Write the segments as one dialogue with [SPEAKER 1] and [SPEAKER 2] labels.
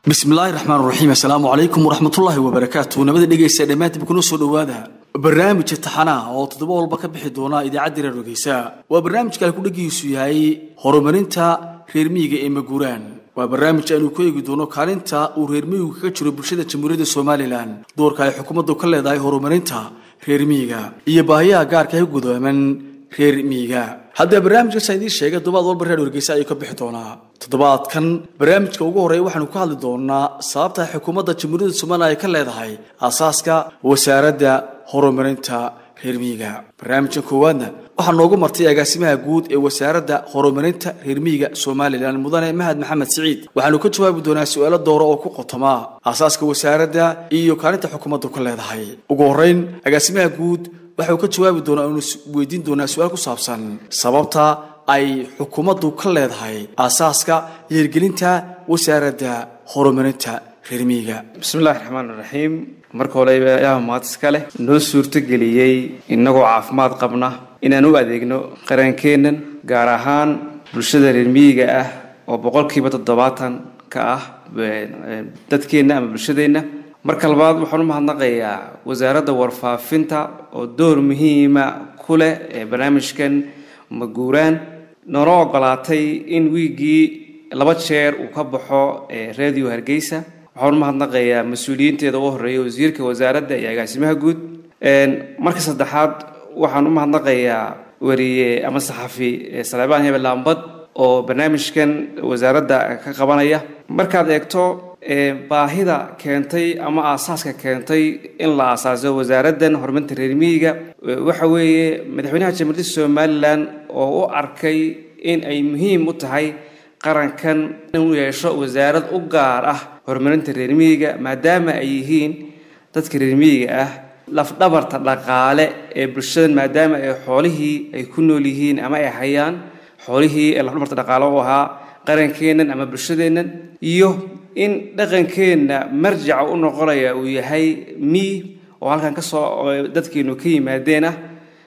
[SPEAKER 1] bismillaahi raxmaan raxiim assalaamu calaykum waraxmatullaahi wabarakaatu nabada dhegaysta dhammaantiib kuna soo dhowaada barnaamijka taxanaha oo toddoba walba ka bixi doona idaacadda reer ogeysa waa barnaamijka ay ku dhagihiisu yahay horumarinta reer miyiga ee maguuraan waa barnaamij aynu ku eegi doono kaalinta uu reer miyigu kaga jiro bulshada jamhuuriyadda somalilan doorka ay xukuumaddu ka leedahay horumarinta reer miyiga iyo baahiyaha gaarka ee gudooman reer miyiga haddaba barnaamijkaasa idiin sheegay toddobaad walba reer wargeysa ayuu ka bixi doonaa toddobaadkan barnaamijka ugu horreeya waxaanu ka hadli doonaa sababta xukuumadda jamhuuriyadda somalilan ay ka leedahay aasaaska wasaaradda horumarinta reer miyiga barnaamijkan koowaadna waxaa noogu martay agaasimaha guud ee wasaaradda horumarinta reer miyiga somalilan mudane mahad maxamed siciid waxaanu ka jawaabi doonaa su-aalo doora oo ku qotoma aasaaska wasaaradda iyo kaalinta xukuumaddu ka leedahay ugu horreyn agaasimaha guud waxa uu ka jawaabi doonaa anu weydiin doonaa su-aal ku saabsan sababta ay xukuumaddu ka leedahay aasaaska iyo hirgelinta wasaaradda horumarinta reer miyiga
[SPEAKER 2] bismillahi raxmaan raxiim marka hore ilaah mahad iska leh noo suurtogeliyey innagoo caafimaad qabna inaan u adeegno qarankeennan gaar ahaan bulshada reer miyiga ah oo boqolkiiba toddobaatan ka ah dadkeenna ama bulshadeenna marka labaad waxaan u mahadnaqayaa wasaaradda warfaafinta oo door muhiima ku leh ee barnaamijkan maguuraan noona ogolaatay in wiiggii laba jeer uu ka baxo radio hargeysa waxaan u mahadnaqayaa mas-uuliyiinteeda ugu horreeya wasiirka wasaaradda iyo agaasimaha guud marka saddexaad waxaan u mahadnaqayaa wariye ama saxafi saleebaan hebel laambad oo barnaamijkan wasaaradda ka qabanaya markaad eegto baahida keentay ama aasaaska keentay in la aasaaso wasaaraddan horumarinta reer miyiga waxa weeye madaxweynaha jamhuuriyadda somalilan oo u arkay in ay muhiim u tahay qarankan inuu yeesho wasaarad u gaar ah horumarinta reer miyiga maadaama ay yihiin dadka reer miyiga ah lafdhabarta dhaqaale ee bulshadan maadaama ay xoolihii ay ku nool yihiin ama ay hayaan xoolihii ee lafdhabarta dhaqaale u ahaa qarankeennan ama bulshadeennan iyo in dhaqankeenna marjaca u noqonaya uu yahay miy oo halkan kasoo dadkeenu ka yimaadeen ah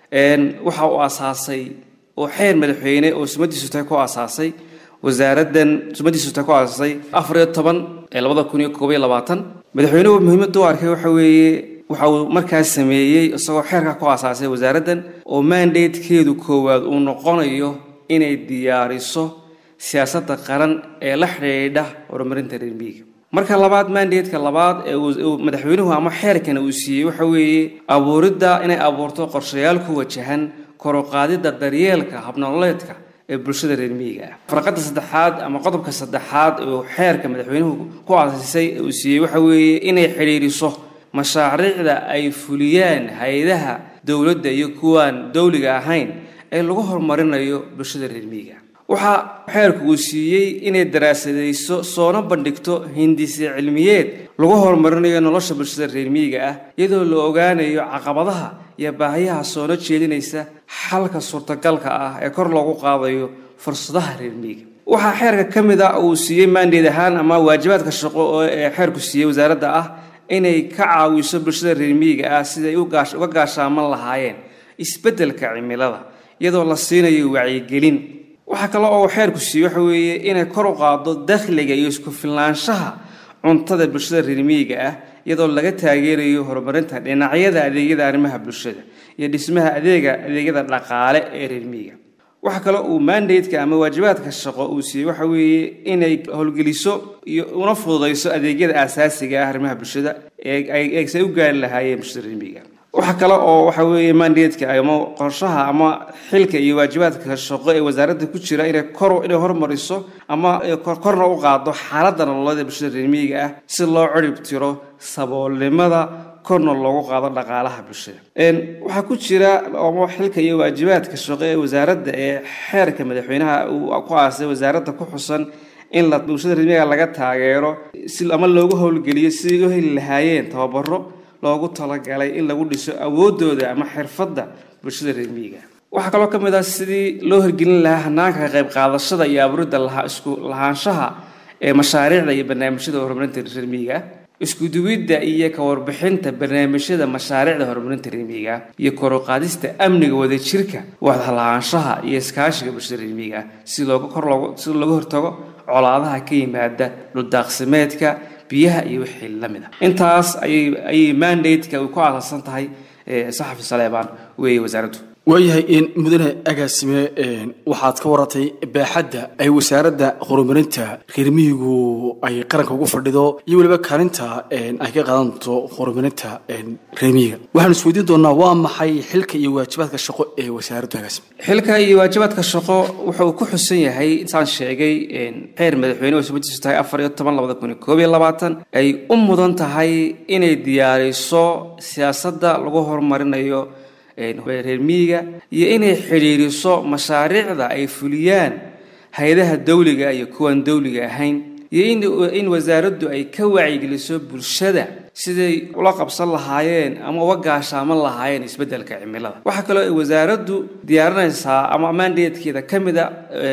[SPEAKER 2] waxa uu aasaasay oo xeer madaxweyne oo sumadiisu tahay ku aasaasay wasaaraddan sumadiisu tahay ku aasaasay afar iyo toban ee labada kun iyo koob iyo labaatan madaxweynuhu muhiimadda u arkay waxa weeye waxa uu markaas sameeyey isagoo xeerka ku aasaasay wasaaraddan oo mandatekeedu koowaad uu noqonayo inay diyaariso siyaasadda qaran ee la xidhiidha horumarinta reer miyiga marka labaad mandateka labaad ee madaxweynuhu ama xeerkan uu siiyey waxa weeye abuuridda inay abuurto qorshayaal ku wajahan koruqaadidda daryeelka habnololeedka ee bulshada reer miyiga ah farqadda saddexaad ama qodobka saddexaad uu xeerka madaxweynuhu ku aasisay uu siiyey waxa weeye inay xidhiidhiso mashaariicda ay fuliyaan hay-adaha dowladda iyo kuwaan dowliga ahayn ee lagu horumarinayo bulshada reer miyiga waxaa xeerku uu siiyey inay daraasadayso soona bandhigto hindise cilmiyeed lagu horumarinayo nolosha bulshada reer miyiga ah iyadoo la ogaanayo caqabadaha iyo baahiyaha soona jeedinaysa xalka suurtagalka ah ee kor loogu qaadayo fursadaha reer miyiga waxaa xeerka ka mid a uu siiyey maandeed ahaan ama waajibaadka shaqo ee xeerku siiyey wasaaradda ah inay ka caawiso bulshada reer miyiga ah siday uga gaashaaman lahaayeen isbeddelka cimilada iyadoo la siinayo wacyigelin waxaa kale oo xeerku siiyey waxa weeye inay kor u qaado dakhliga iyo isku filnaanshaha cuntada bulshada reer miyiga ah iyadoo laga taageerayo horumarinta dhinacyada adeegyada arrimaha bulshada iyo dhismaha adeega adeegyada dhaqaale ee reer miyiga waxaa kale uu mandateka ama waajibaadka shaqo uu siiyey waxa weeye inay howlgeliso iyo una fududayso adeegyada aasaasiga ah arrimaha bulshada eeay u gaari lahaayeen bulshada reer miyiga waxaa kale oo waxa weeye mandatka ama qorshaha ama xilka iyo waajibaadka shaqo ee wasaaradda ku jira inay kor inay hormariso ama korna u qaado xaaladda nololeed ee bulshada reer miyiga ah si loo cirib tiro saboolnimada korna loogu qaado dhaqaalaha bulshada waxaa ku jira ama xilka iyo waajibaadka shaqo ee wasaaradda ee xeerka madaxweynaha uu ku aasay wasaaradda ku xusan in la bulshada reer miyiga laga taageero si ama loogu howlgeliyo siday u heli lahaayeen tababaro loogu talagalay in lagu dhiso awoodooda ama xirfadda bulshada reer miyiga waxaa kaloo ka mid ah sidii loo hirgelin lahaa hanaanka ka qayb qaadashada iyo abuuridda isku lahaanshaha ee mashaariicda iyo barnaamijyada horumarinta reer miyiga isku duwidda iyo ka warbixinta barnaamijyada mashaariicda horumarinta reer miyiga iyo kor u qaadista amniga wadajirka wada lahaanshaha iyo iskaashiga bulshada reer miyiga si looga kor loogu si looga hortago colaadaha ka yimaada dhuldaaqsimeedka biyaha iyo wixii la mid a intaas ayay ayay mandate-ka ku aasaasan tahay saxafi saleebaan weeye wasaaraddu
[SPEAKER 1] waayahay in mudane agaasime waxaad ka waratay baaxadda ay wasaaradda horumarinta reer miyigu ay qaranka ugu fadhido iyo weliba kaalinta ay ka qaadan doonto horumarinta reer miyiga waxaanu isweydiin doonaa waa maxay xilka iyo waajibaadka shaqo ee wasaaraddu agaasime
[SPEAKER 2] xilka iyo waajibaadka shaqo wuxuu ku xusan yahay insaan sheegay xeer madaxweyne oo sumadiisu tahay afar iyo toban labada kun iyo koob iyo labaatan ay u mudan tahay inay diyaariso siyaasadda lagu horumarinayo reer miyiga iyo inay xidhiiriso mashaariicda ay fuliyaan hay-adaha dawliga iyo kuwan dawliga ahayn iyo in wasaaraddu ay ka wacyigeliso bulshada siday ula qabsan lahaayeen ama uga gaashaaman lahaayeen isbeddelka cimilada waxaa kaloo ay wasaaraddu diyaarinaysaa ama mandatekeeda ka mid a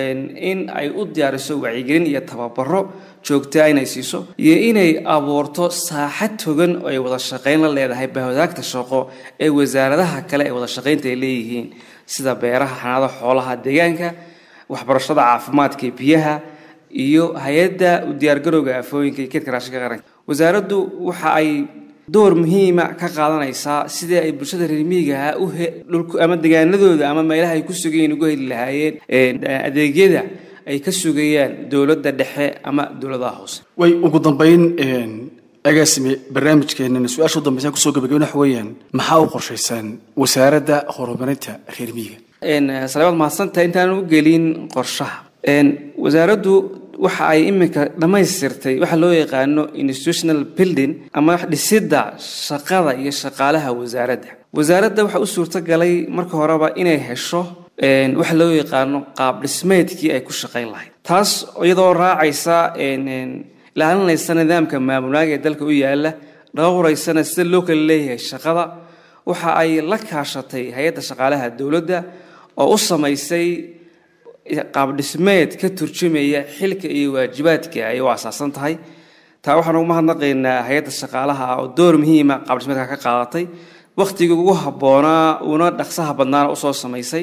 [SPEAKER 2] in ay u diyaariso wacyigelin iyo tababaro joogtaa inay siiso iyo inay abuurto saaxad togan oo ay wada shaqayn la leedahay bahwadaagta shaqo ee wasaaradaha kale ee wada shaqaynta ay leeyihiin sida beeraha xanaada xoolaha deegaanka waxbarashada caafimaadka iyo biyaha iyo hay-adda u diyaargarowga aafooyinka iyo keedka raashinka qaranka wasaaraddu waxa ay door muhiima ka qaadanaysaa sidii ay bulshada reer miyigaha u dhulku ama deegaanadooda ama meelaha ay ku sugayiin ugu heli lahaayeen adeegyada ay ka sugayaan dowladda dhexe ama dowladaha hoose
[SPEAKER 1] way ugu dambayn agaasime barnaamijkeenana su-aasha u dambaysan kusoo gabagaben waxa weeyaan maxaa u qorshaysaan wasaaradda horumarinta reer miyiga
[SPEAKER 2] saleebaad mahadsantahay intaan u gelin qorshaha wasaaraddu waxa ay iminka dhammaystirtay waxa loo yaqaano institutional building ama dhisidda shaqada iyo shaqaalaha wasaaradda wasaaradda waxaa u suurtagalay marka horeba inay hesho waxa loo yaqaano qaab dhismeedkii ay ku shaqayn lahayd taas iyadoo raacaysa ilaalinaysa nidaamka maamulaaga ee dalka u yaala dhowraysana sida loo kala leeyahay shaqada waxa ay la kaashatay hay-adda shaqaalaha dowladda oo u samaysay qaabdhismeed ka turjumaya xilka iyo waajibaadka ay u asaasan tahay taa waxaan ugu mahadnaqaynaa hay-adda shaqaalaha oo door muhiima qaabdhismeedka ka qaadatay wakhtigii ugu habboonaa uuna dhaqsaha badnaana usoo samaysay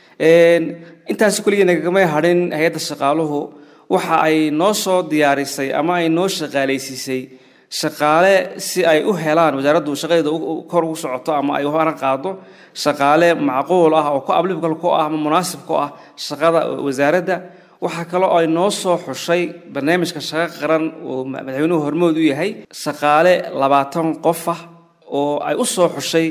[SPEAKER 2] intaasi keliya nagagamay hadhin hay-adda shaqaaluhu waxa ay noo soo diyaarisay ama ay noo shaqaalaysiisay shaqaale si ay u helaan wasaaraddu shaqadeeda kor ugu socoto ama ay horan qaado shaqaale macquul ah oo ku ablibkal ku ah ama munaasib ku ah shaqada wasaaradda waxaa kaloo ay noo soo xushay barnaamijka shaqo qaran oo madaxweynuhu hormood u yahay shaqaale labaatan qof ah oo ay u soo xushay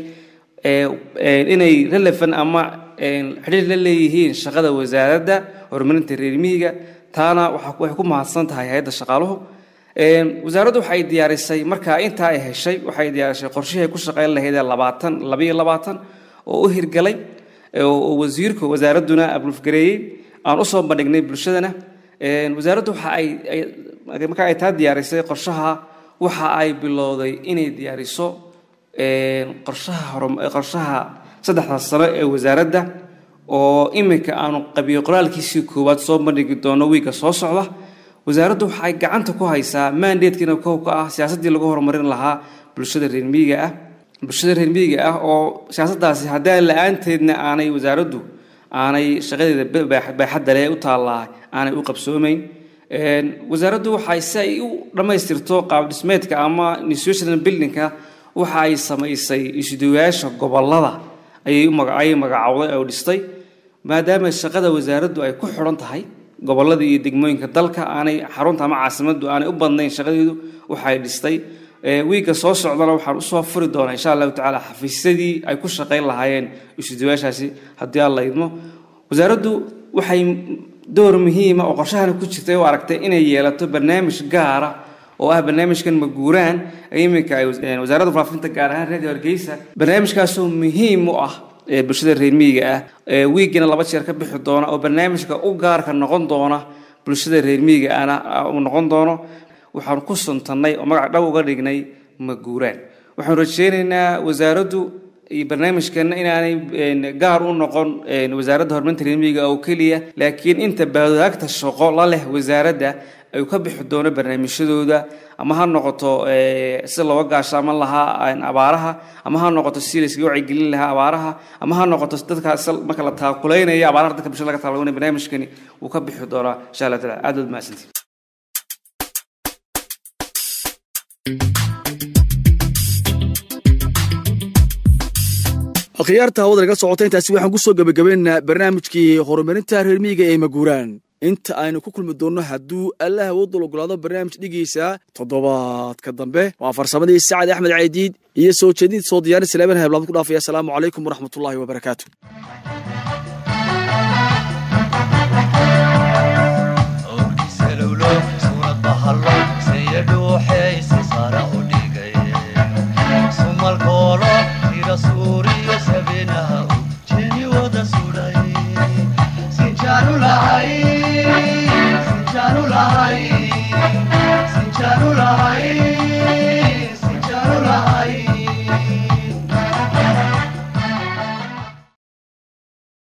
[SPEAKER 2] inay relevant ama xidhiir la leeyihiin shaqada wasaaradda horumarinta reer miyiga taana waxay ku mahadsan tahay hay-adda shaqaaluhu wasaaraddu waxay diyaarisay markaa intaa ay heshay waxay diyaarisay qorshihii ay ku shaqayn lahaydee labaatan labayo labaatan oo u hirgalay oo wasiirku wasaaradduna abulfgareeyey aan usoo bandhignay bulshadana wasaaraddu waxa ay markaa ay taa diyaarisay qorshaha waxa ay bilowday inay diyaariso qorshaha qorshaha saddexda sano ee wasaaradda oo iminka aanu qabiyo qoraalkiisii koowaad soo bandhigi doono wiigga soo socda wasaaraddu waxay gacanta ku haysaa mandatekiina kow ka ah siyaasaddii lagu horumarin lahaa bulshada reer miyiga ah bulshada reer miyiga ah oo siyaasaddaasi haddaan la-aanteedna aanay wasaaraddu aanay shaqadeeda baaxadda leh u taallaa aanay u qabsoomayn wasaaraddu waxay si ay u dhammaystirto qaab dhismeedka ama institutional buildingka waxa ay samaysay isuduwayaasha gobollada ayay ayay magacowday oo dhistay maadaama shaqada wasaaraddu ay ku xidhan tahay gobollada iyo degmooyinka dalka aanay xarunta ama caasimaddu aanay u badnayn shaqadeedu waxay dhistay wiigga soo socdana waxaan usoo furi doonaa insha allahu tacaala xafiisyadii ay ku shaqayn lahaayeen isuduwaashaasi haddii alla idmo wasaaraddu waxay door muhiima oo qorshahana ku jirtay u aragtay inay yeelato barnaamij gaara oo ah barnaamijkan maguuraan iminka ay wasaaradda faafinta gaar ahaan radio hargeysa barnaamijkaasoo muhiim u ah bulshada reer miyiga ah wiiggina laba jeer ka bixi doona oo barnaamijka u gaarka noqon doona bulshada reer miyiga ana uu noqon doono waxaan ku suntannay oo magac dhow uga dhignay maguuraan waxaan rajeynaynaa wasaaraddu iyo barnaamijkana inaanay gaar u noqon wasaaradda horumarinta reer miyiga oo keliya laakiin inta baadaagta shaqo la leh wasaaradda ay ka bixi doono barnaamijyadooda ama ha noqoto si looga gaashaaman lahaa abaaraha ama ha noqoto si layskaga wacyigelin lahaa abaaraha ama ha noqoto dadka marka la taakuleynaya abaaraha dadka bulshada laga taakuleynaya barnaamijkani wuu ka bixi doonaa insha allah taala aad baad mahadsantiin
[SPEAKER 1] akhyaarta hawada laga socota intaasi waxaan ku soo gebagabaynaynaa barnaamijkii horumarinta reer miyiga ee maguuraan inta aynu ku kulmi doonno hadduu alla hawoodul ogolaado barnaamij dhigiisa toddobaadka dambe waa farsamadii sacad axmed caydiid iyo soo jeedinta soo diyaarin salaaman heblaad ku dhaafaya asalaamu calaykum waraxmatullaahi wabarakaatu
[SPEAKER 3] Sinjanu lahai, sinjanu lahai.